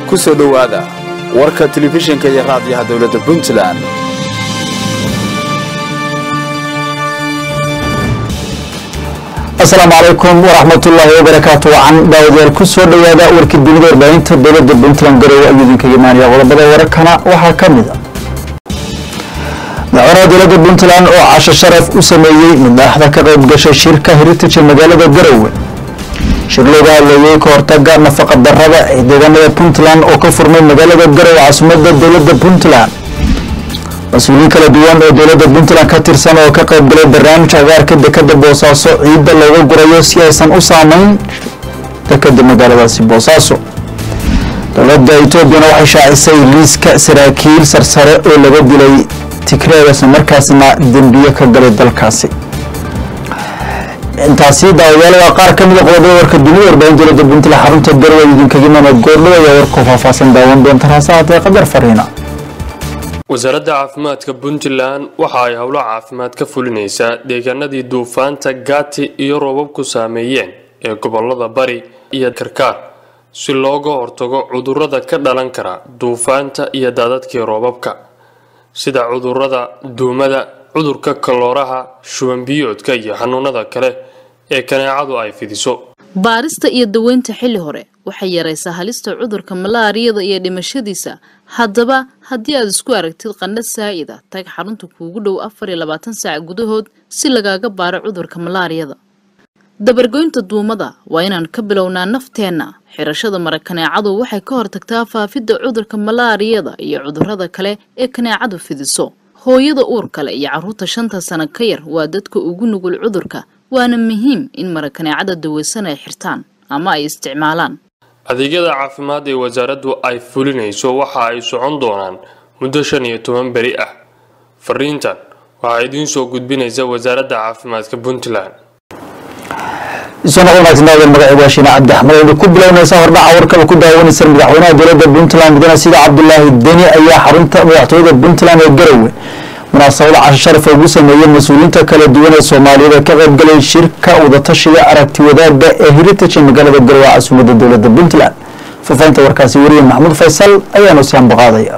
ku soo dhowaada warka telefishinka iyo raadiyaha dowladda puntland asalaamu calaykum waraxmatullaahi wabarakaatu wacan daawadayaal ku soo dhowaada warkii dunida warbaahinta dowladda puntland garowe ayuu idinkaga imaanaya qodobada wararkana waxaa ka mid a madaxweynaha dowladda puntland oo casho sharaf u sameeyey madaxda ka qayb gashay shirka heritage ee magaalada garowe shir looga hadleeyey ka hortaga nafaqa darada ee deegaanada puntland oo ka furmay magaalada garowe caasimada dowladda puntland mas-uuliyiin kala duwan oo dowladda puntland ka tirsan oo ka qayb galay barnaamij cagaarka dekada boosaaso ciidda looga gurayo si aysan u saameyn dekada magaaladaasi boosaaso dowladda etoobiyana waxay shaacisay liiska saraakiil sarsare oo laga dilay tigreeg isla markaasna dembiye ka galay dalkaasi intaasi daawadayaal waa qaar ka mid a qodobada warka dunida warbaahin dowladda puntland xarunta garowe idinkaga imaanaya goordhow ayaa warkoo faahfaahsan daawan doonta raasa haatee qadar fariina wasaaradda caafimaadka puntland waxa ay howlo caafimaad ka fulinaysaa deegaanadii duufaanta gaati iyo roobabku saameeyeen ee gobolada bari iyo karkaar si looga hortago cudurrada ka dhalan kara duufaanta iyo daadadkii roobabka sida cudurrada duumada cudurka kalooraha shubanbiyoodka iyo xanuunada kale ee kaneecadu ay fidiso baarista iyo daweynta xilli hore waxay yaraysaa halista cudurka malaariyada iyo dhimashadiisa haddaba haddii aad isku aragtid qandha saa'ida tag xarunta kuugu dhow afar iyo labaatan saac gudahood si lagaaga baaro cudurka malaariyada dabargoynta duumada waa inaan ka bilownaa nafteenna xirashada mara kaneecadu waxay ka hortagtaa faafidda cudurka malaariyada iyo cudurrada kale ee kaneecadu fidiso hooyada uur kale iyo carruurta shanta sano ka yar waa dadka ugu nugul cudurka waana muhiim in mara kaneecada daweysan ay xirtaan ama ay isticmaalaan adeegyada caafimaad ee wasaaraddu ay fulinayso waxa ay socon doonaan muddo shan iyo toban beri ah fariintan waxaa idiin soo gudbinaysa wasaaradda caafimaadka puntland isona wanaagsan daawada magaceedu waa shiine cabdi axmed aynu ku bilownaysaa hordhaca warkaba ku daawanaysa madaxweynaha dowladda puntland mudane sida cabdulaahi deni ayaa xarunta madaxtooyada puntland ee garowe munaasabada casho sharafa ugu sameeyey mas-uuliyiinta kala duwan ee soomaaliyeed ee ka qaybgalay shirka wadatashiga aragti wadaagga ee heritage ee magaalada garowe caasimada dowladda puntland faafahinta warkaasi wariye maxamuud faysal ayaanu si ambaqaadaya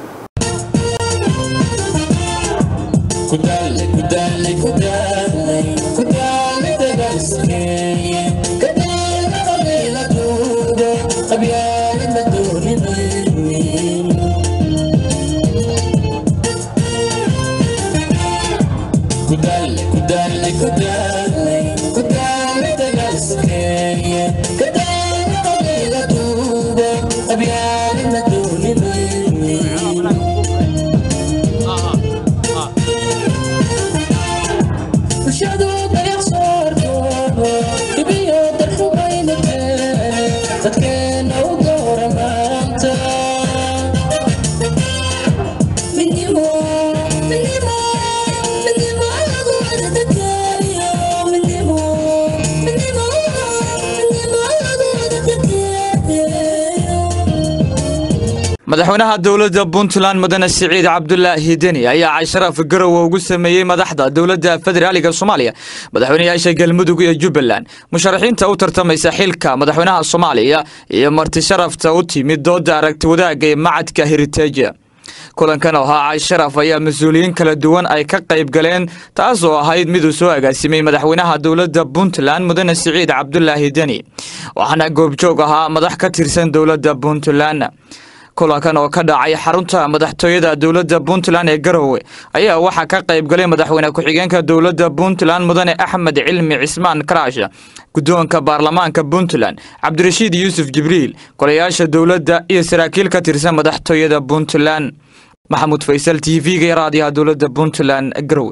madaxweynaha dowladda puntland mudane siciid cabdulaahi deni ayaa casharaf garowe ugu sameeyey madaxda dowladda federaaliga soomaaliya madaxweynayaasha galmudug iyo jubbaland musharaxiinta u tartamaysa xilka madaxweynaha soomaaliya iyo marti sharafta u timid dooda aragti wadaagga ee macadka heriteja kulankan oo ahaa casharaf ayaa mas-uuliyiin kala duwan ay ka qayb galeen taas oo ahayd miduu soo agaasimay madaxweynaha dowladda puntland mudane siciid cabdulaahi deni waxaana goobjoog ahaa madax ka tirsan dowladda puntland kulankan oo ka dhacay xarunta madaxtooyada dowladda puntland ee garowe ayaa waxaa ka qayb galay madaxweyne ku-xigeenka dowladda puntland mudane axmed cilmi cismaan karaash guddoonka baarlamaanka puntland cabdirashiid yuusuf jibriil golayaasha dowladda iyo saraakiil ka tirsan madaxtooyada puntland maxamuud faysal t v-ga ee raadiyaha dowladda puntland garowe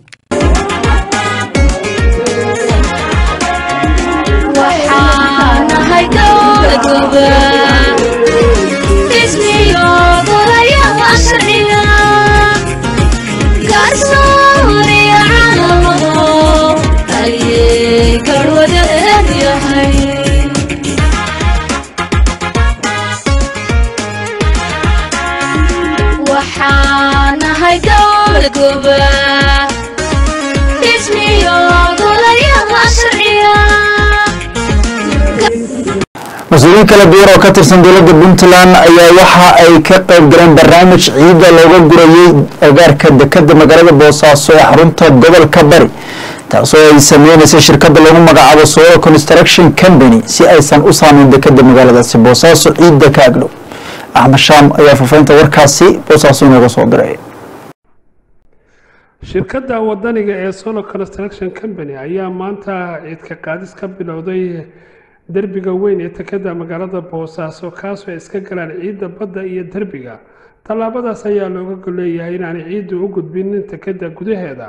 mas-uuliyiin mas-uuliyiin kala duwan oo ka tirsan dowladda puntland ayaa waxa ay ka qayb galeen barnaamij ciidda looga gurayay agaarka dekada magaalada boosaaso ee xarunta gobolka bari taasoo ay sameyneysay shirkadda lagu magacaabo solo construction company si aysan u saameyn dekada magaaladaasi boosaaso ciidda ka agdhow axmed shaam ayaa faafaynta warkaasi boosaaso inooga soo diray shirkadda wadaniga ee solo construction company ayaa maanta ciidka qaadis ka bilowday derbiga weyn ee tekada magaalada boosaaso kaasoo ay iska galaan ciidda badda iyo derbiga tallaabadaas ayaa looga golleeyahay inaanay ciiddu u gudbinin tekada gudaheeda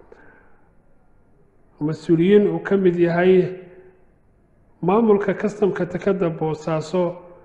mas-uuliyiin uu ka mid yahay maamulka kastamka tekada boosaaso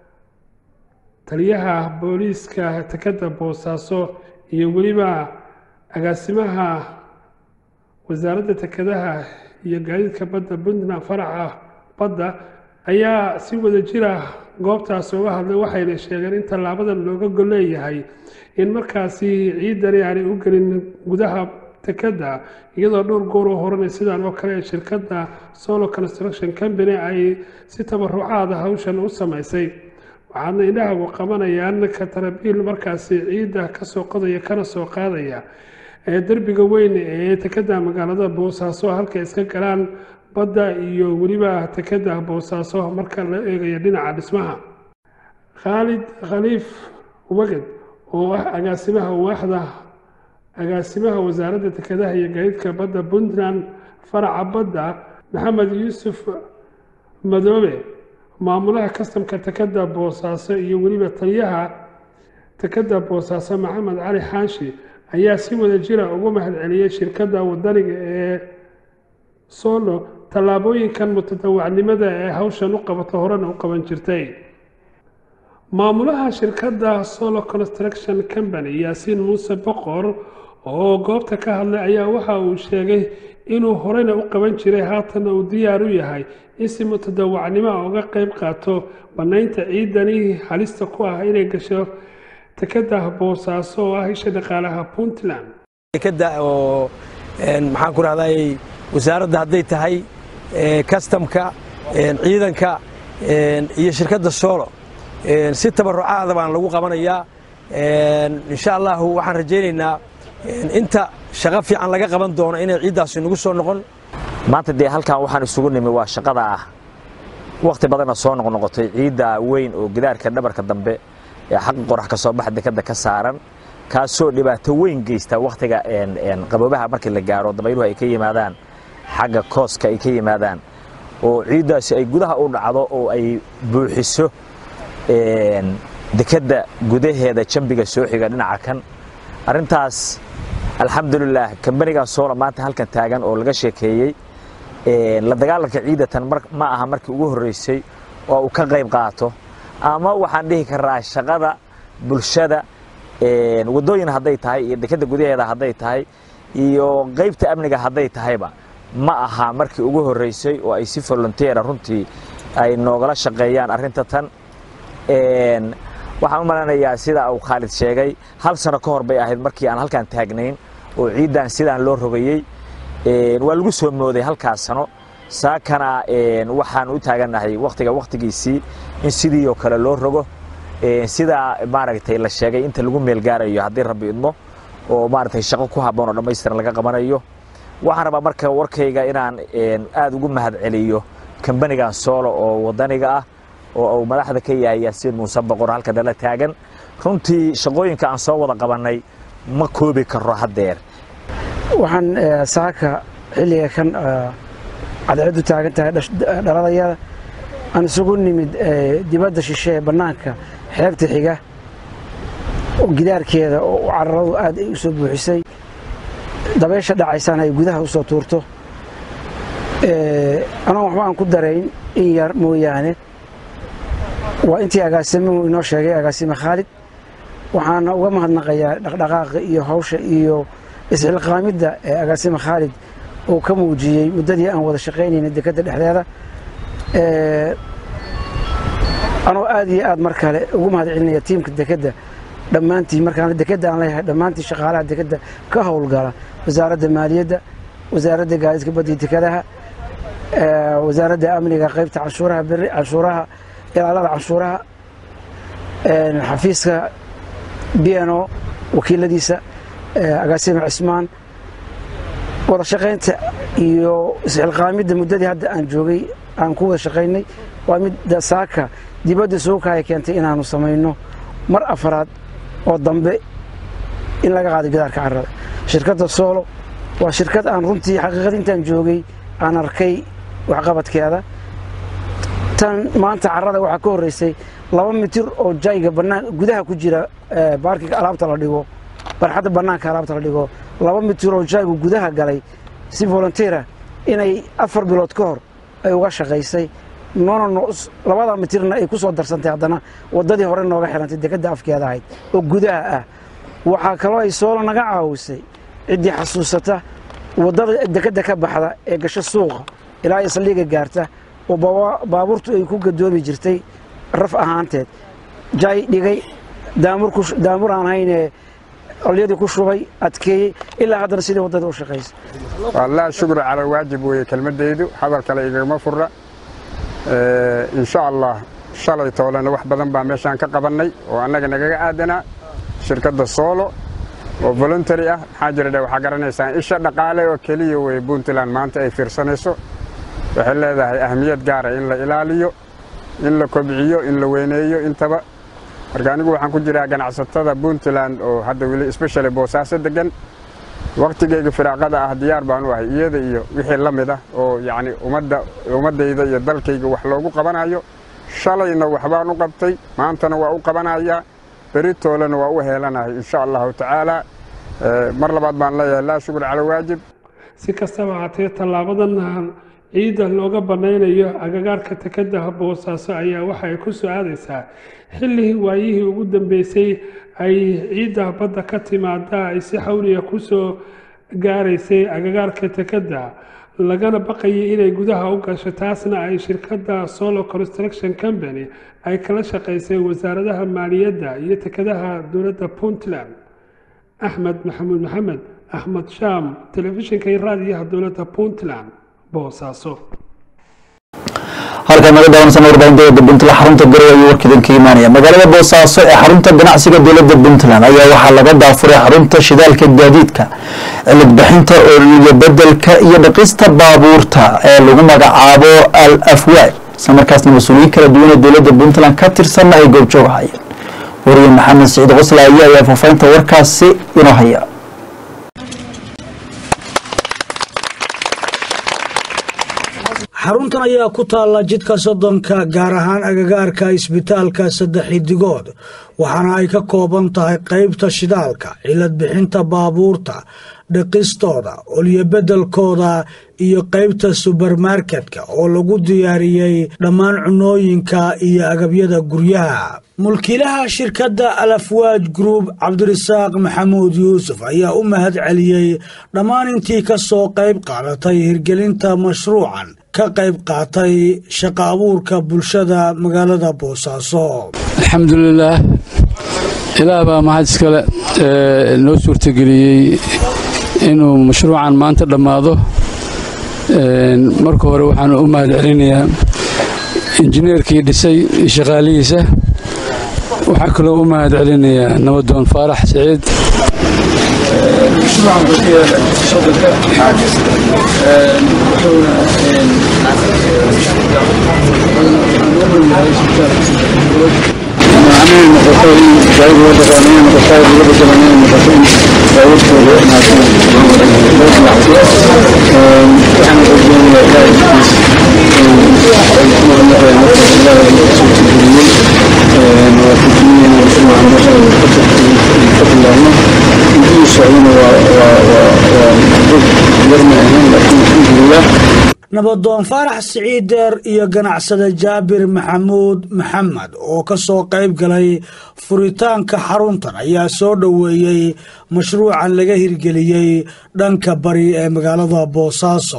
taliyaha booliiska tekada boosaaso iyo weliba agaasimaha wasaaradda tekadaha iyo gaadiidka badda puntland faraca badda ayaa si wada jira goobtaas uga hadlay waxayna sheegeen in tallaabadan looga golleeyahay in markaasi ciidani aanay u gelin gudaha tekada iyadoo dhowr goor oo horanay sidaan oo kale shirkadda solo construction company ay si tabarucaada hawshan u samaysay waxaadna indhahagu qabanayaan katarabiil markaasi ciidda kasoo qodaya kana soo qaadaya ee derbiga weyn ee tekada magaalada boosaaso halka iska galaan badda iyo weliba tekada boosaaso marka la eegayo dhinaca dhismaha khaalid khaliif waged oo ah agaasimaha waaxda agaasimaha wasaaradda tekadaha iyo gaadiidka badda puntland faraca badda maxamed yuusuf madoobe maamulaha kastamka tekada boosaaso iyo weliba taliyaha tekada boosaaso maxamed cali xaashi ayaa si wada jira ugu mahadceliyey shirkadda wadaniga ee solo tallaabooyinkan mutadawacnimada ee hawshan u qabato horena u qaban jirtay maamulaha shirkadda solo construction company yaasiin muuse boqor oo goobta ka hadlay ayaa waxa uu sheegay inuu horeyna u qaban jiray haatanna uu diyaar u yahay in si mutadawacnimo uga qeyb qaato bannaynta ciidani halista ku ah inay gasho tekada boosaaso oo ah isha dhaqaalaha puntland dekada oo maxaan ku rahday wasaaradda hadday tahay kastamka ciidanka iyo shirkadda solo si tabarucaada baan lagu qabanayaa insha allahu waxaan rajaynaynaa inta shaqo fiican laga qaban doono inay ciiddaasi nagu soo noqon maanta dee halkan waxaan isugu nimi waa shaqada ah wakhti badanna soo noqnoqotay ciidda weyn oo gidaarka dhabarka dambe ee xaqa qorax ka soo baxa dekada ka saaran kaasoo dhibaato weyn geysta wakhtiga qaboobaha markii la gaaro dabayluhu ay ka yimaadaan xagga kooska ay ka yimaadaan oo ciiddaasi ay gudaha u dhacdo oo ay buuxiso dekadda gudaheeda jambiga soo xiga dhinaca kan arrintaas alxamdulilaah kambanigan soola maanta halkan taagan oo laga sheekeeyey la dagaalanka ciidatan ma aha markii ugu horreysay oo uu ka qayb qaato ama waxaan dhihi karaa shaqada bulshada waddooyin hadday tahay iyo dekadda gudaheeda hadday tahay iyo qaybta amniga hadday tahayba ma aha markii ugu horreysay oo ay si volunteera runtii ay noogala shaqeeyaan arrinta tan waxaan u malanayaa sida uu khaalid sheegay hal sano ka hor bay ahayd markii aan halkaan taagnayn oo ciiddan sidaan loo rogayey waa lagu soo mooday halkaas sano saakana waxaan u taagannahay wakhtiga wakhtigiisii in sidii oo kale loo rogo sidaa maaragtay la sheegay inta lagu meel gaarayo haddii rabbi idmo oo maaragtay shaqo ku habboon oo dhammaystiran laga qabanayo waxaan rabaa marka warkayga inaan aad ugu mahad celiyo kambanigan soolo oo waddaniga ah oo uu madaxda ka yahay yaasiin muuse boqor halka dhala taagan runtii shaqooyinka aan soo wada qabannay ma koobi karo haddeer waxaan saaka xilliga kan cadceeddu taagan tahay dhaladayada aan isugu nimid dibadda shishe ee bannaanka xeebta xiga gidaarkeeda oo cararadu aad ay u soo buuxisay dabeysha dhacaysana ay gudaha u soo tuurto anoon waxba aan ku darayn in yar mooyaane waa intii agaasimuhu inoo sheegay agaasime khaalid waxaana uga mahadnaqayaa dhaqdhaqaaqa iyo hawsha iyo isxilqaamidda ee agaasime khaalid uu ka muujiyey muddadii aan wada shaqaynayna dekadda dhexdeeda anoo aad iyo aad mar kale ugu mahad celinaya tiimka dekadda dhammaantii markaan dekadda aan leeyahay dhammaantii shaqaalaha dekadda ka howlgala wasaaradda maaliyadda wasaaradda gaadiidka badda iyo dekadaha wasaaradda amniga qaybta canshuuraha beri canshuuraha ilaalada canshuuraha xafiiska b n o wakiiladiisa agaasima cismaan wada shaqaynta iyo isxilqaamidda muddadii hadda aan joogay aan ku wada shaqaynay waa mid saaka dibadda suukaaya keentay inaanu samayno mar afaraad oo dambe in laga qaaday gidaarka carrada shirkadda soolo waa shirkad aan runtii xaqiiqada intaan joogay aan arkay waxqabadkeeda tan maanta carrada waxaa ka horreysay laba mitir oo jayga bannaan gudaha ku jira baarkiga alaabta la dhigo barxadda bannaanka alaabta la dhigo laba mitir oo jaygu gudaha galay si volunteera inay afar bilood ka hor ay uga shaqaysay noona labada mitirna ay ku soo darsantay haddana waddadii hore nooga xirantay dekedda afkeeda ahayd oo gudaha ah waxaa kaloo ay soolo naga caawisay ciddii xasuusata waddada dekedda ka baxda ee gasho suuqa ilaa isliiga gaarta oo baabuurtu ay ku gadoomi jirtay raf ahaanteed jay dhigay daamur aan haynee olyadii ku shubay adkeeyey ilaa haddana sidii waddada u shaqaysa wallaa shukru cala waajib weeye kelmaddaydu hadal kale igagama furra insha allah shalay toolena wax badan baa meeshaan ka qabannay oo annaga nagaga aadanaa shirkadda soolo oo voluntary ah maxaa jira dhe waxaa garanaysaan isha dhaqaale oo keliya weye puntland maanta ay fiirsanayso waxay leedahay ahmiyad gaara in la ilaaliyo in la kobciyo in la weyneeyo intaba marka anigu waxaan ku jiraa ganacsatada puntland oo hadda weli especially boosaaso degan wakhtigayga firaaqada ah diyaar baan u ahay iyada iyo wixii la mid ah oo yacni ummadda ummaddayda iyo dalkayga wax loogu qabanayo shalayna waxbaan u qabtay maantana waa u qabanayaa beritoolena waa u heelanahay insha allahu tacaala mar labaad baan leeyahay laa shukur cala waajib si kastaba haatee tallaabadan ciidda looga banaynayo agagaarka tekeda boosaaso ayaa waxa ay ku soo aadaysaa xilli waayihii ugu dambeysay ay ciidda badda ka timaada ay si xawliya ku soo gaaraysay agagaarka tekeda lagana baqayay inay gudaha u gasho taasna ay shirkadda solo construction company ay kala shaqaysay wasaaradaha maaliyadda iyo tekadaha dowladda puntland axmed maxamuud maxamed axmed shaam telefishinka iyo raadiyaha dowladda puntland boosaaso halkaan naga daawansan warbaahin dowladda puntland xarunta garowe ayuu warkiidan ka imaanaya magaalada boosaaso ee xarunta ganacsiga dowladda puntland ayaa waxaa laga daafuray xarunta shidaalka gaadiidka cilid bixinta iyo bedelka iyo dhaqista baabuurta ee lagu magacaabo al afwaaj isla markaasna mas-uuliyiin kala duwan ee dowladda puntland ka tirsanna ay goobjoog ahayeen wariye maxamed siciid qoslaaye ayaa faafahinta warkaasi inoo haya xaruntan ayaa ku taalla jidka soddonka gaar ahaan agagaarka isbitaalka saddex xidigood waxaana ay ka kooban tahay qaybta shidaalka cilad bixinta baabuurta dhaqistooda olyobedelkooda iyo qaybta subermarketka oo lagu diyaariyey dhammaan cunooyinka iyo agabyada guryaha mulkiilaha shirkadda alafwaaj group cabdirasaaq maxamuud yuusuf ayaa u mahad celiyey dhammaan intii ka soo qayb qaadatay hirgelinta mashruucan ka qayb qaatay shaqa abuurka bulshada magaalada boosaaso alxamdulilaah ilaah baa mahad iskale noo suurtageliyey inuu mashruucan maanta dhammaado marka hore waxaan u mahad celinayaa injineerkii dhisay iyo shaqaalihiisa waxaa kaloo u mahad celinayaa nabadoon faarax siciid nabadoon faarax siciid deer iyo ganacsade jaabir maxamuud maxamed oo ka soo qayb galay furitaanka xaruntan ayaa soo dhoweeyey mashruucan laga hirgeliyey dhanka bari ee magaalada boosaaso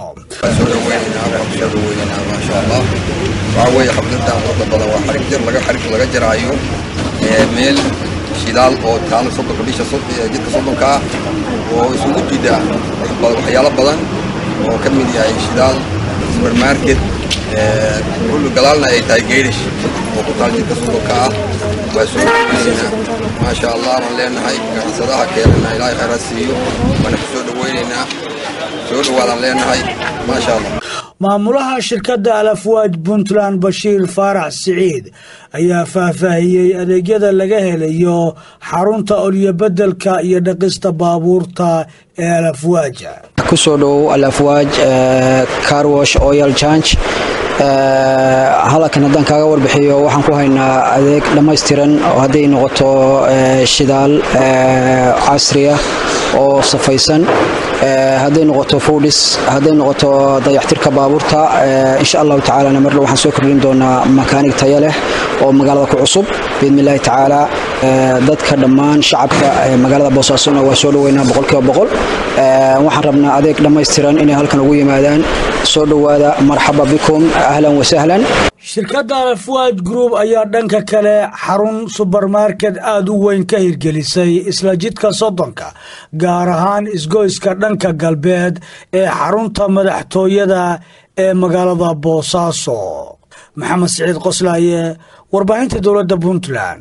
waxaweye xabladan quruxda badan waa xarig jir laga xarig laga jaraayo meel shidaal oo taalo soddonka bisha jidka soddonka ah oo isugu jida waxyaalo badan oo ka mid yahay shidaal supermarket kullu galaalna ay tahay geerish oo ku taal jidka sodonka ah waa soo dhaweynaynaa maasha allah baan leenahay ganacsadaha keenana ilaahay khayraad siiyo waana ku soo dhaweynaynaa soo dhawaadaan leenahay maasha allah maamulaha shirkadda alafwaaj puntland bashiir faarax siciid ayaa faahfaahiyey adeegyada laga helayo xarunta olyobedelka iyo dhaqista baabuurta ee alafwaaja kusoo dhowow alafwaaj carwash oil change halkan haddaan kaaga warbixiyo waxaan ku haynaa adeeg dhammaystiran oo hadday noqoto shidaal casriya oo safaysan hadday noqoto foodhis hadday noqoto dayaxtirka baabuurta insha allahu tacaalana marle waxaan soo kordhin doonaa makaanig taya leh oo magaalada ku cusub biidni illaahi tacaala dadka dhammaan shacabka magaalada boosaasona waa soo dhoweynaa boqolkiiba boqol waxaan rabnaa adeeg dhammaystiran inay halkan ugu yimaadaan soo dhowaada marxaba bikum ahlan wasahlan shirkadda alafwaaj group ayaa dhanka kale xarun subermarket aada u weyn ka hirgelisay isla jidka soddonka gaar ahaan isgoyska dhanka galbeed ee xarunta madaxtooyada ee magaalada boosaaso maxamed siciid qoslaaye warbaahinta dowladda puntland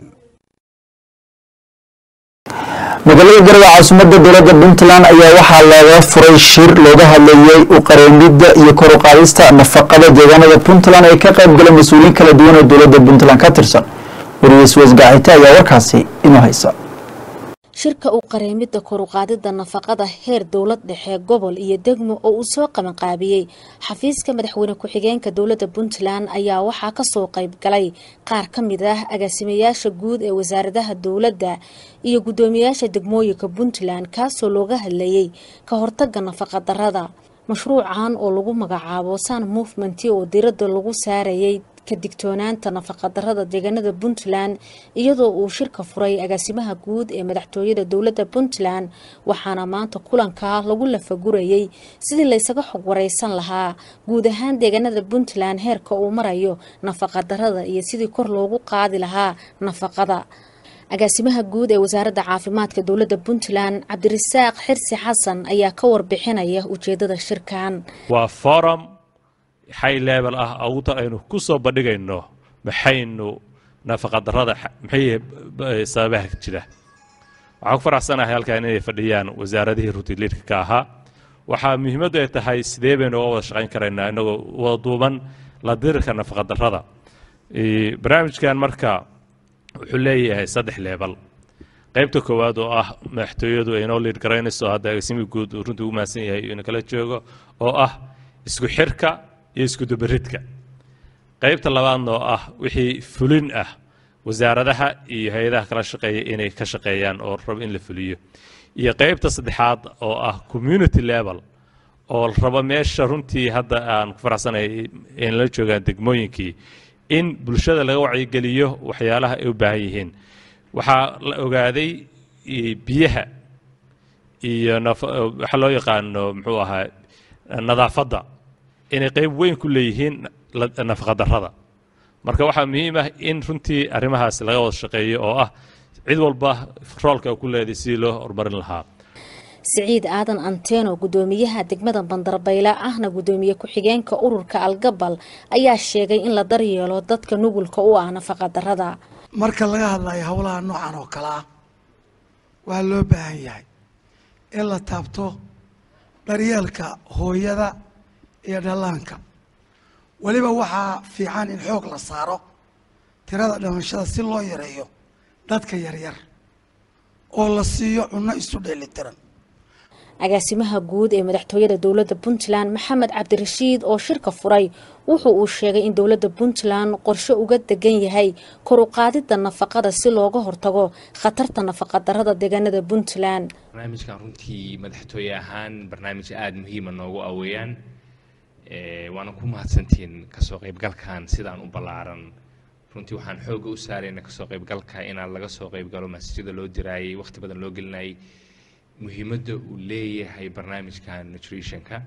magaalada garowe caasimadda dowladda puntland ayaa waxaa looga furay shir looga hadlayey u qareemidda iyo kor u qaadista nafaqada deegaanada puntland ay ka qayb galeen mas-uuliyiin kala duwan oo dowladda puntland ka tirsan wariyeys wasgaacite ayaa warkaasi inoo haysa shirka u qareemidda koruqaadida nafaqada heer dowlad dhexe gobol iyo degmo oo uu soo qabanqaabiyey xafiiska madaxweyne ku-xigeenka dowladda puntland ayaa waxaa kasoo qayb galay qaar ka mid ah agaasimayaasha guud ee wasaaradaha dowladda iyo guddoomiyaasha degmooyinka puntland kaasoo looga hadlayey ka hortaga nafaqa darada mashruucan oo lagu magacaabo sun movement oo diradda lagu saarayay ka digtoonaanta nafaqadarada deegaanada puntland iyadoo uu shirka furay agaasimaha guud ee madaxtooyada dowladda puntland waxaana maanta kulanka lagu lafagurayey sidii laysaga xog wareysan lahaa guud ahaan deegaanada puntland heerka uu marayo nafaqadarada iyo sidii kor loogu qaadi lahaa nafaqada agaasimaha guud ee wasaaradda caafimaadka dowladda puntland cabdirasaaq xirsi xasan ayaa ka warbixinaya ujeedada shirkan waa forum high level ah awta aynu ku soo bandhigayno maxaynu nafaqadarrada maxay sababaha jira waxaan ku faraxsanahay halkan inay fadhiyaan wasaaradihii rutiliidka ka ahaa waxaa muhiimaddu ay tahay sidee baynu uga wada shaqayn karaynaa inagoo wada duuban la dirirka nafaqadarrada barnaamijkan marka wuxuu leeyahay saddex leebal qaybta koowaad oo ah madaxtooyadu ay noo liid garaynayso hadda agaasimii guud uu runtii ugu mahadsan yahay inuu kala joogo oo ah isku xirka iyo iskudubaridka qaybta labaadna oo ah wixii fulin ah wasaaradaha iyo hay-adaha kala shaqeeya inay ka shaqeeyaan oo rabo in la fuliyo iyo qaybta saddexaad oo ah community level oo rabo meesha runtii hadda aan ku faraxsanay in la joogaan degmooyinkii in bulshada laga wacyigeliyo waxyaalaha ay u baahan yihiin waxaa la ogaaday biyaha iyo waxa loo yaqaano muxuu ahaa nadaafadda inay qayb weyn ku leeyihiin nafaqadarrada marka waxaa muhiim ah in runtii arrimahaas laga wada shaqeeyo oo ah cid walba roolka ku leeday sidii loo horumarin lahaa siciid aadan anteeno gudoomiyaha degmada bandarbayla ahna gudoomiye ku-xigeenka ururka algabal ayaa sheegay in la daryeelo dadka nugulka u ah nafaqadarrada marka laga hadlayo howlaha noocan oo kale ah waa loo baahan yahay in la taabto daryeelka hooyada iyo dhallaanka weliba waxaa fiican in xoog la saaro tirada dhimashada si loo yareeyo dadka yaryar oo la siiyo cunno isu dheelitiran agaasimaha guud ee madaxtooyada dowladda puntland maxamed cabdirashiid oo shirka furay wuxuu uu sheegay in dowladda puntland qorshe uga degan yahay kor u qaadida nafaqada si looga hortago khatarta nafaqadarrada deegaanada puntland barnaamijkan runtii madaxtooye ahaan barnaamij aada muhiima noogu aweeyaan waana ku mahadsantihiin kasoo qaybgalkan sidaan u ballaaran runtii waxaan xooga u saarayna kasoo qaybgalka inaan laga soo qaybgalo masjida loo diraayay waqti badan loo gelinayay muhiimadda uu leeyahay barnaamijkan nutritionka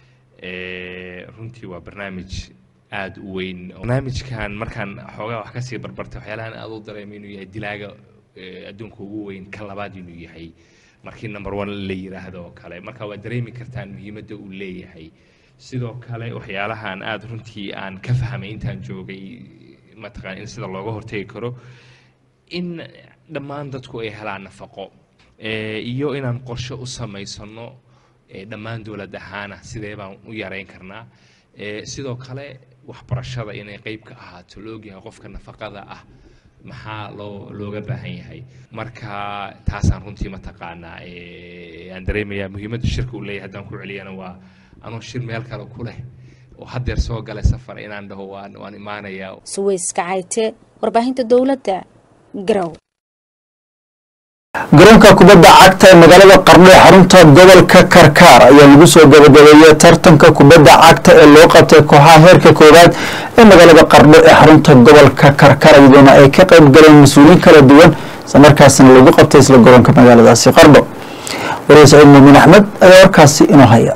runtii waa barnaamij aada u weyn barnaamijkan markaan xoogaa wax kasii barbartay waxyaalahan aada u dareemay inuu yahay dilaaga adduunka ugu weyn ka labaad inuu yahay markii number one la yiraahdo oo kale marka waa dareemi kartaan muhiimadda uu leeyahay sidoo kale waxyaalahan aada runtii aan ka fahmay intaan joogay mataqaan in sida looga hortegi karo in dhammaan dadku ay helaan nafaqo Eh, iyo inaan qorshe u samaysano eh, dhammaan dowlad ahaana sidee baan u yareyn karnaa Eh, sidoo kale waxbarashada inay qeyb ka ahaato la ogyahay qofka nafaqada ah maxaa loo looga baahan yahay marka taasaan runtii mataqaanaa eh, aan dareemayaa muhiimadda shirka uu leeyahay haddaan ku celiyana waa anuu shir meel kale ku leh oo haddeer soo galay safar inaan dhaho waan waan imaanayaa suweys kacayte warbaahinta dowladda garow garoonka kubadda cagta ee magaalada qardho ee xarunta gobolka karkaar ayaa lagu soo gabagabeeyey tartanka kubadda cagta ee loo qabtay kooxaha heerka koowaad ee magaalada qardho ee xarunta gobolka karkaar iyadoona ay ka qayb galeen mas-uuliyiin kala duwan islamarkaasina lagu qabtay isla garoonka magaaladaasi qardho wariye saciid muumin axmed ayaa warkaasi inoo haya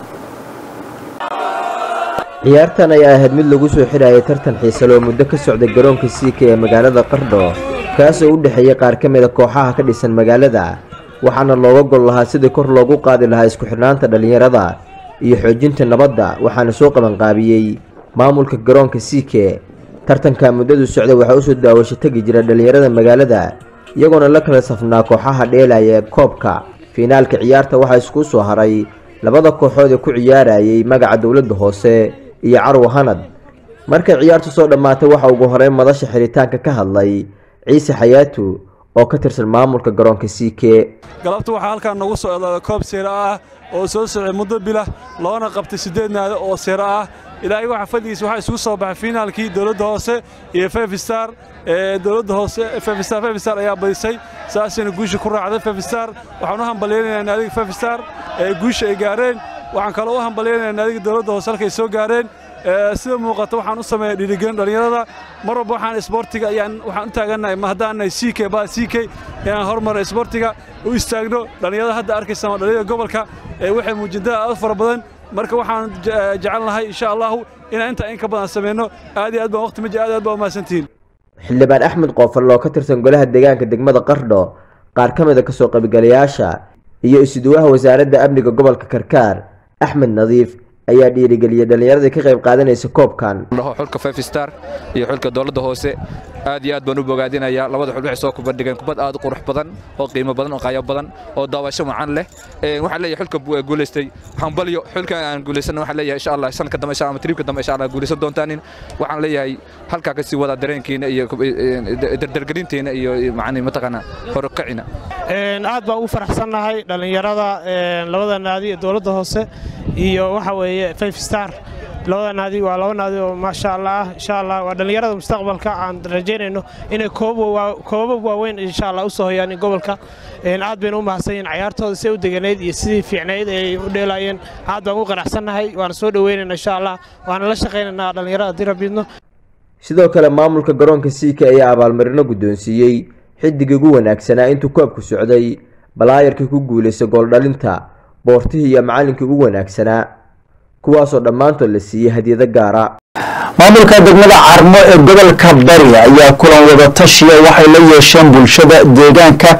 ciyaartan ayaa ahayd mid lagu soo xidhayay tartan xiise loo muddo ka socday garoonka siika ee magaalada qardho kaasoo u dhexeeyey qaar ka mid a kooxaha ka dhisan magaalada waxaana looga gol lahaa sidii kor loogu qaadi lahaa isku xidhnaanta dhallinyarada iyo xoojinta nabadda waxaana soo qabanqaabiyey maamulka garoonka siike tartanka muddadu socday waxaa usoo daawasho tegi jira dhallinyarada magaalada iyagoona la kala safnaa kooxaha dheelaya ee koobka fiinaalka ciyaarta waxaa isku soo haray labada kooxood ee ku ciyaarayay magaca dowladda hoose iyo carwa hanad markay ciyaartu soo dhammaatay waxa ugu horeyn madasha xiritaanka ka hadlay ciise xayaatu oo ka tirsan maamulka garoonka siike galabta waxaa halkaan noogu soo eedaaday koob seera ah oo soo socday muddo bila loona qabtay siddeed naado oo seera ah ilaahay waxa fadhigiisa waxaa isugu soo baxay fiinaalkii dowladda hoose iyo five star ee dowladda hoose five star five star ayaa badisay saasayna guusha ku raacday five star waxaan u hambalyaynayaa naadiga five star ee guusha ay gaareen waxaan kaloo u hambalyaynayaa naadiga dowladda hoose halkay soo gaareen Ee, sida muuqata waxaan u sameeyaa dhiirigelin dhallinyarada mar walba waxaan isboortiga ayaan waxaan u taagannahay ma haddaan nahay ck ba ck inaan horumar isboortiga u istaagno dhallinyarada hadda arkaysa waa dhallinyarada gobolka ee waxay muujintaa aad u fara badan marka waxaan je- jecel nahay insha allahu inaan intaa in ka badan sameyno aad iyo aad baan waqti maji aad iyo aad baa umahadsantihiin xildhibaan axmed qoofal oo ka tirsan golaha deegaanka degmada qardho qaar ka mid a kasoo qaybgalayaasha iyo isuduwaha wasaaradda amniga gobolka karkaar axmed nadiif ayaa dhiirigeliyey dhallinyaradii ka qayb qaadanaysa koobkan dhaho xulka five star iyo xulka dowladda hoose aad iyo aad baan u bogaadinayaa labada xul waxay soo kubadhigeen kubad aad u qurux badan oo qiimo badan oo qaayo badan oo daawasho wacan leh Ee, waxaan leeyahay xulka bu- guulaystay waxaan balyo xulka aan guulaysan waxaan leeyahay insha allah sanadka dambe insha Allah, ama triibka dambe insha allah guulaysan doontaanin waxaan leeyahay halkaa kasii wada dareenkiina iyo ee, dardargelintiina iyo iyo macni mataqaana horukacina Een, aad baan ugu faraxsannahay dhallinyarada een, labada naadi ee dowladda hoose iyo waxa weeye five star labada naadi waa laba naadi oo maasha allah ah insha allah waa dhallinyarada mustaqbalka aan rajaynayno inay koobab koobab waaweyn insha allah usoo hoyaan gobolka Een, aad bayna u mahadsan yihiin cayaartooda si u deganayd iyo sidii fiicnayd ay u dheelayeen aad baan ugu qanacsannahay waana soo dhoweynaynaa insha allah waana la shaqaynaynaa dhallinyarada dirabidno sidoo kale maamulka garoonka siika ayaa abaalmarino guddoonsiiyey xiddigii ugu wanaagsanaa intuu koobku socday balaayarkii ku guulaystay gooldhalinta boortihii iyo macallinkii ugu wanaagsanaa kuwaasoo dhammaantood la siiyey hadiyado gaara maamulka degmada carmo ee gobolka bari ayaa kulan wada tashiya waxay la yeesheen bulshada deegaanka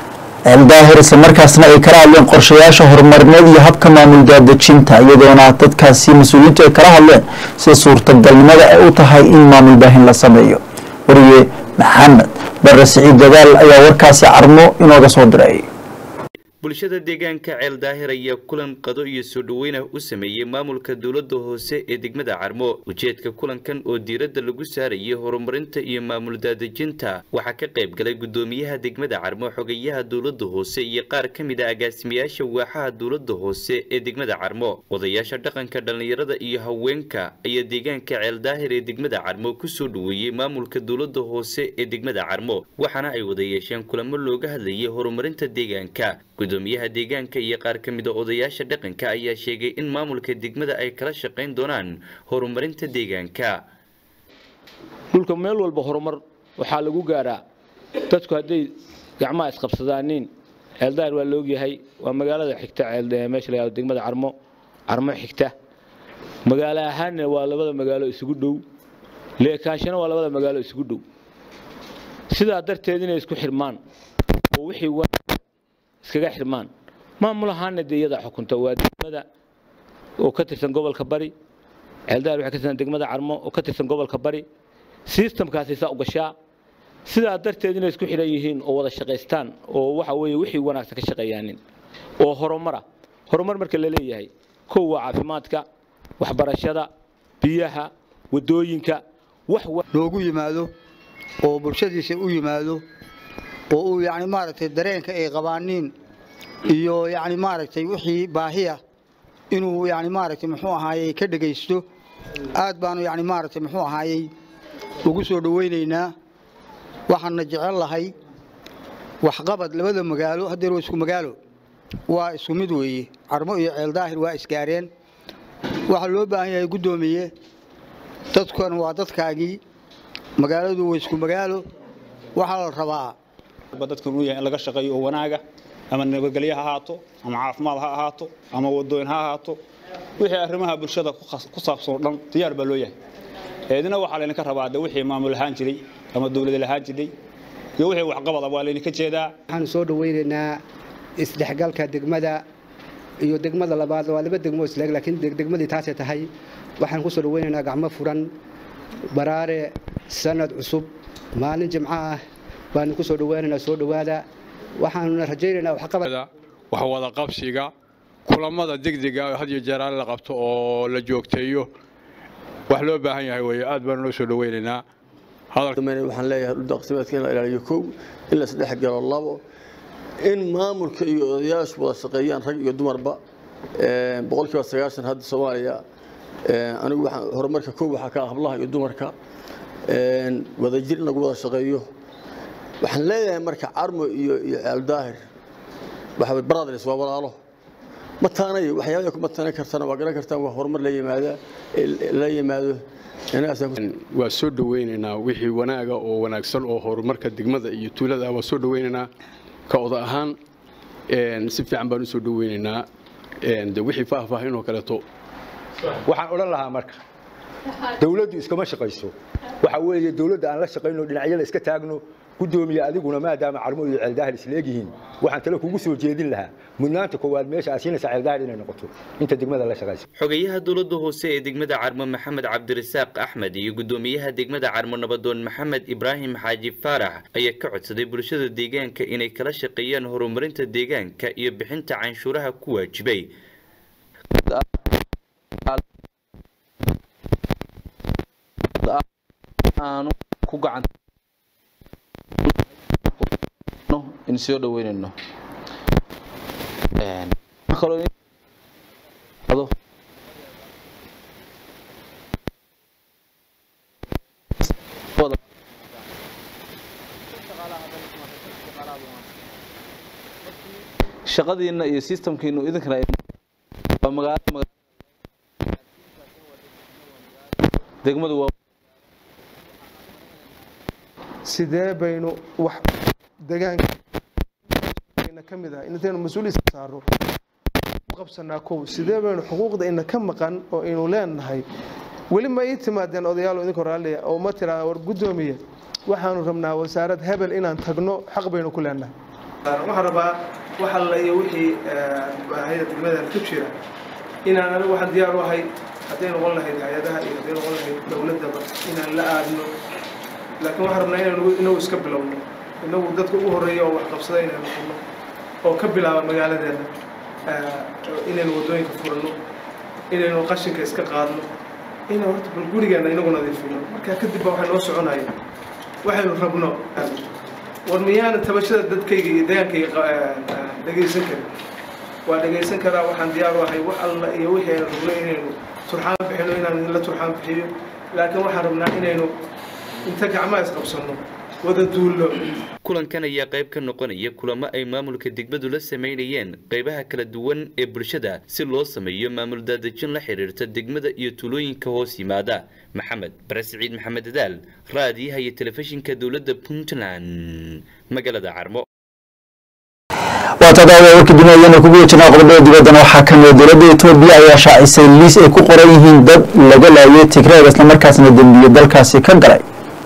daahir islamarkaasna ay kala hadleen qorshayaasha horumarineed iyo habka maamul daadejinta iyadoona dadkaasi mas-uuliyiintu ay kala hadleen sida suurtagalnimada ay u tahay in maamul baahin la sameeyo wariye maxamed bare siciid dadaal ayaa warkaasi carmo inooga soo diray bulshada deegaanka ceel daahir ayaa kulan qado iyo soo dhoweyna u sameeyey maamulka dowladda hoose ee degmada carmo ujeedka kulankan oo diiradda lagu saarayay horumarinta iyo maamul daadejinta waxaa ka qayb galay gudoomiyaha degmada carmo xogayaha dowladda hoose iyo qaar ka mid a agaasimayaasha waaxaha dowladda hoose ee degmada carmo odayaasha dhaqanka dhallinyarada iyo haweenka ayaa deegaanka ceel daahir ee degmada carmo kusoo dhoweeyey maamulka dowladda hoose ee degmada carmo waxaana ay wada yeesheen kulamo looga hadlayay horumarinta deegaanka gudoomiyaha deegaanka iyo qaar ka mid a odayaasha dhaqanka ayaa sheegay in maamulka degmada ay kala shaqayn doonaan horumarinta deegaanka dhulka meel walba horumar waxaa lagu gaaraa dadku hadday gacmaha isqabsadaaniin ceeldaar waa laogyahay waa magaalada xigta ceel- meesha la yihahdo degmada carmo carmo xigta magaalo ahaanna waa labada magaalo isugu dhow leekaashana waa labada magaalo isugu dhow sidaa darteed inay isku xirmaan oo wixii wa iskaga xirmaan maamul ahaana dee iyadaa xukunta waa degmada oo ka tirsan gobolka bari ceeldaahir waxay ka tirsan degmada carmo oo ka tirsan gobolka bari sistamkaasay saa u gashaa sidaa darteed inay isku xidhan yihiin oo wada shaqaystaan oo waxa weeye wixii wanaagsan ka shaqeeyaanin oo horumara horumar marka la leeyahay kow waa caafimaadka waxbarashada biyaha wadooyinka wax loogu yimaado oo bulshadiisa u yimaado oo uu yani maaragtay dareenka ay qabaaniin iyo yani maaragtay wixii baahiya inuu yani maaragtay muxuu ahaayey ka dhegaysto aad baanu yani maaragtay muxuu ahaayey ugu soo dhowaynaynaa waxaana jecel lahay waxqabad labada magaalo haddeer waa isku magaalo waa isku mid weeye carmo iyo ceeldaahir waa isgaareen waxaa loo baahan yahay guddoomiye dadkan waa dadkaagii magaaladu waa isku magaalo waxaa la rabaa dadkan uu yahay in laga shaqeeyo oo wanaaga ama nabadgelyo ha ahaato ama caafimaad ha ahaato ama wadooyin ha ahaato wixii arrimaha bulshada ku saabsan oo dhan diyaar baa loo yahay eedina waxaa laydinka rabaa de wixii maamul ahaan jiray ama dowlad ahaan jiray iyo wixii waxqabada waa laydinka jeedaa waxaanu soo dhawaynaynaa isdhexgalka degmada iyo degmada labaad waa laba degmo isleeg laakiin degmadii taasay tahay waxaan ku soo dhawaynaynaa gacmo furan baraare sanad cusub maalin jimco ah baanu ku soo dhawaynaynaa soo dhowaada waxaanuna rajaynaynaa waxqabad wax wada qabsiga kulamada degdega had iyo jeer la qabto oo la joogteeyo wax loo baahan yahay weeye aad baanu noo soo dhawaynaynaa waxaan leeyahay dhuldaaqsimeedka in la ilaaliyo kow in la isdhex galo labo in maamulka iyo odayaashu wada shaqeeyaan rag iyo dumarba boqolkiiba sagaashan hadda soomaaliya anigu waxaan horumarka kow waxaa ka ah hablaha iyo dumarka wadajir in lagu wada shaqeeyo waxaan leeyahay marka carmo iyo iyo ceeldaahir waxa brothers waa walaalo mataanay waxyaabaha ku mataanan kartana waa garan kartaan waa horumar la yimaada la yimaado waa soo dhawaynaynaa wixii wanaaga oo wanaagsan oo horumarka degmada iyo tuulada waa soo dhawaynaynaa ka oda ahaan si fiican baan u soo dhawaynaynaa de wixii faahfaahinoo kaleeto waxaan odhan lahaa marka dawladdu iskama shaqayso waxa weeye dawladda aan la shaqayno dhinacyada iska taagno gudoomiye adiguna maadaama carmo iyo ceeldaahir isleegyihiin waxaan tale kugu soo jeedin lahaa mudnaanta koowaad meesha aad siinaysa ceeldaahir inay noqoto inta degmada la shaqaysa xogayaha dowladda hoose ee degmada carmo maxamed cabdirasaaq axmed iyo gudoomiyaha degmada carmo nabadoon maxamed ibraahim xaaji faarax ayaa ka codsaday bulshada deegaanka inay kala shaqeeyaan horumarinta deegaanka iyo bixinta canshuuraha ku waajibay aanu ku gacan in soo dhaweynayno shaqadiina iyo systemkiinu idinkana waa magaalo degmadu waa sidee baynu wax degaanka ka mid ah intaynu mas-uuliisa saaro u qabsanaa kow sidee baynu xuquuqda ina ka maqan oo aynu leenahay weli ma ii timaadeen odayaal idinka raalliya oo ma tiraa war guddoomiye waxaanu rabnaa wasaarad hebel inaan tagno xaq baynu ku leenahay waxaan rabaa wax alla iyo wixii baahida degmadan ku jira inaan anigu waxaan diyaar u ahay hadday noqon lahayd hay-adaha iyo hadday noqon lahayd dowladdaba inaan la aadno laakiin waxaan rabnaa inaynu inagu iska bilowno inagu dadka ugu horreeya oo wax qabsada inaynu noqono oo ka bilaaba magaaladeena inaynu waddooyinka furno inaynu qashinka iska qaadno inaynu horta bal gurigeenna inagu nadiifino markaa kadib baa waxay noo soconaya waxaynu rabno war miyaana tabashada dadkayga iyo degaankayga dhegaysan karin waa dhegaysan karaa waxaan diyaar u ahay wax alla iyo wixii aynu rabno inaynu turxaan bixino inaan la turxaan bixiyo laakiin waxaan rabnaa inaynu inta gacmaha isqabsanno wada duullo kulankan ayaa qayb ka noqonaya kulamo ay maamulka degmadu la sameynayeen qaybaha kala duwan ee bulshada si loo sameeyo maamul daadejin la xiriirta degmada iyo tuulooyinka hoos yimaada maxamed bare siciid maxamed dadaal raadiyaha iyo telefishinka dowladda puntland magaalada carmo waatadaada warka duniyadana kugu wejinaa qodobada dibaddana waxaa ka mid dowladda etoobiya ayaa shaacisay liis ay ku qoran yihiin dad laga laayay tigreeg islamarkaasna dembiye dalkaasi ka galay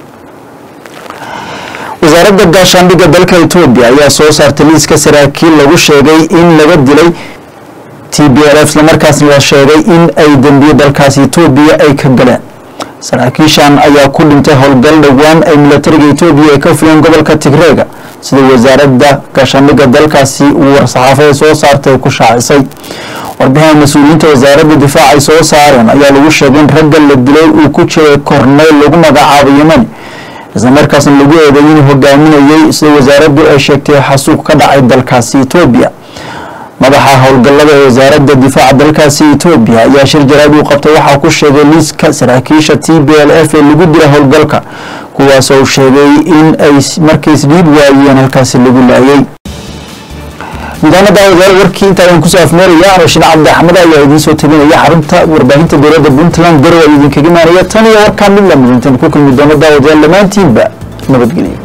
wasaaradda gaashaandhigga dalka etoobiya ayaa soo saartay liiska saraakiil lagu sheegay in laga dilay t b l f islamarkaasna la sheegay in ay dembiye dalkaasi etoobiya ay ka galeen saraakiishan ayaa ku dhintay howlgal dhowaan ay milatariga etoobiya ay ka fuleen gobolka tigreega sida wasaaradda gaashaandhigga dalkaasi uu war-saxaafada soo saartay ku shaacisay warbixina mas-uuliyiinta wasaaradda difaac ay soo saareen ayaa lagu sheegay in ragga la dilay uu ku jiray korneyl lagu magacaabo yemani islamarkaasna lagu eeday inuu hogaaminayay sida wasaaraddu ay sheegtay xasuuq ka dhacay dalkaasi etoobiya madaxa howlgallada ee wasaaradda difaaca dalkaasi etoobiya ayaa shir jaraad uu qabtay waxaa ku sheegay liiska saraakiisha t b l f ee lagu dila howlgalka kuwaas oo sheegay in ay markays dhiib waayeen halkaasi lagu laayay gudaanada wasaare warkii inta ayaan kusoo afmeeraya rashiin cabdi axmed ayaa idiin soo tabinaya xarunta warbaahinta dowladda puntland garow ay idinkaga imaanaya tan iyo warkaa mid lamid intaan ku kulmi doono daawadayaal dhammaantiinba nabadgelyo